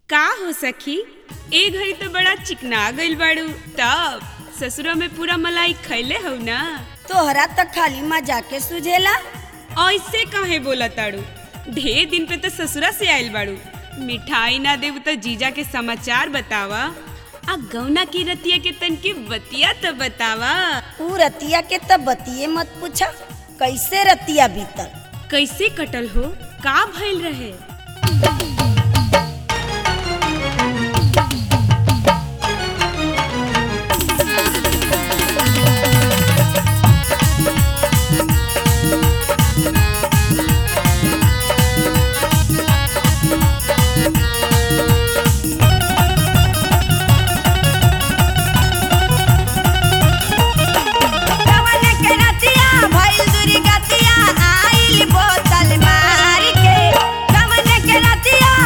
का हो सखी ए घड़ी तो बड़ा चिकना गइल बाड़ू तब ससुरा में पूरा मलाई खैले हो ना तोहरा त खाली मजाके सुझेला ऐसे काहे बोला ताड़ू ढेर दिन पे तो ससुरा से आइल बाड़ू मिठाई ना देव तो जीजा के समाचार बतावा आ गौना की रतिया के तन की बतिया तो बतावा ऊ रतिया के त बतिये मत पूछा कैसे रतिया बीतल कैसे कटल हो का भइल रहे कवन के रतिया भइल दुर्गतिया आइल बोतल मार के कवन के रतिया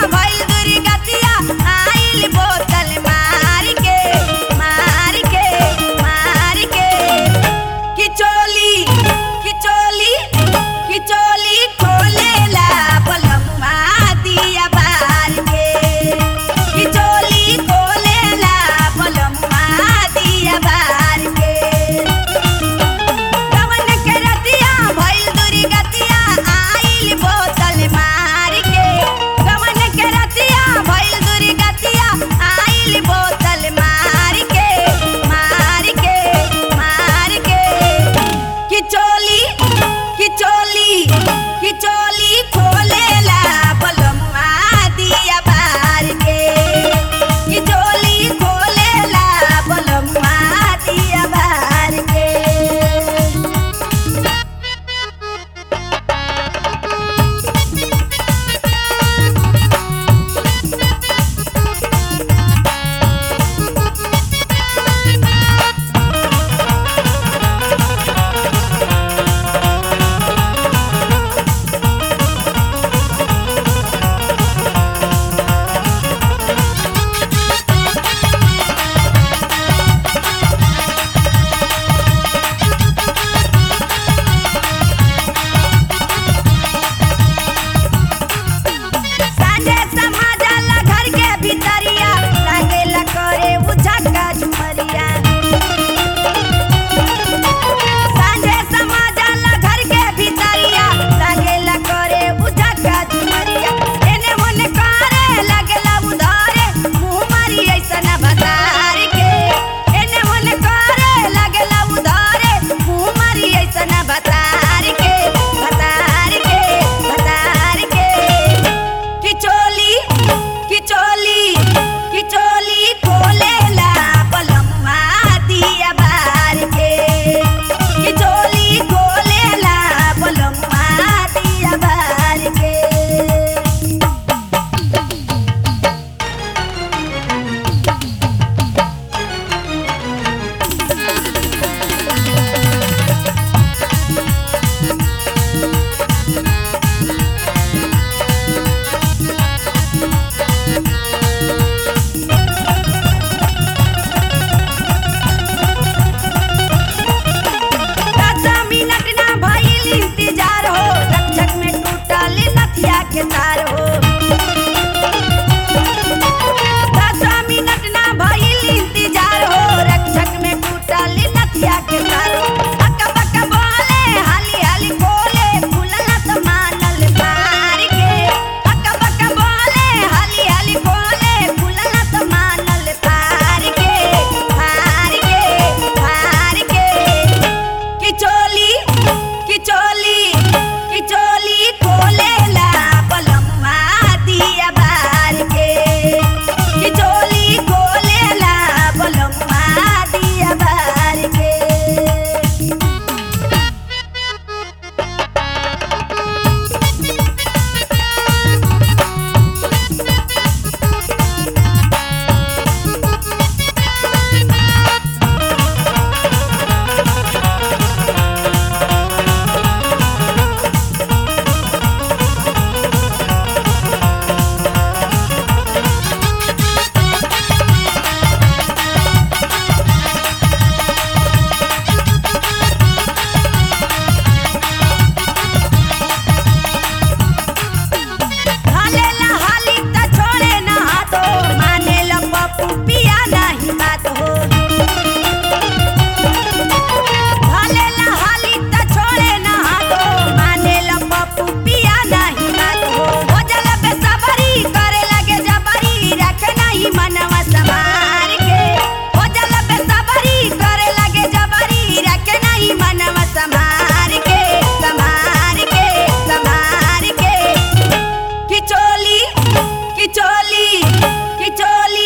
कि चोली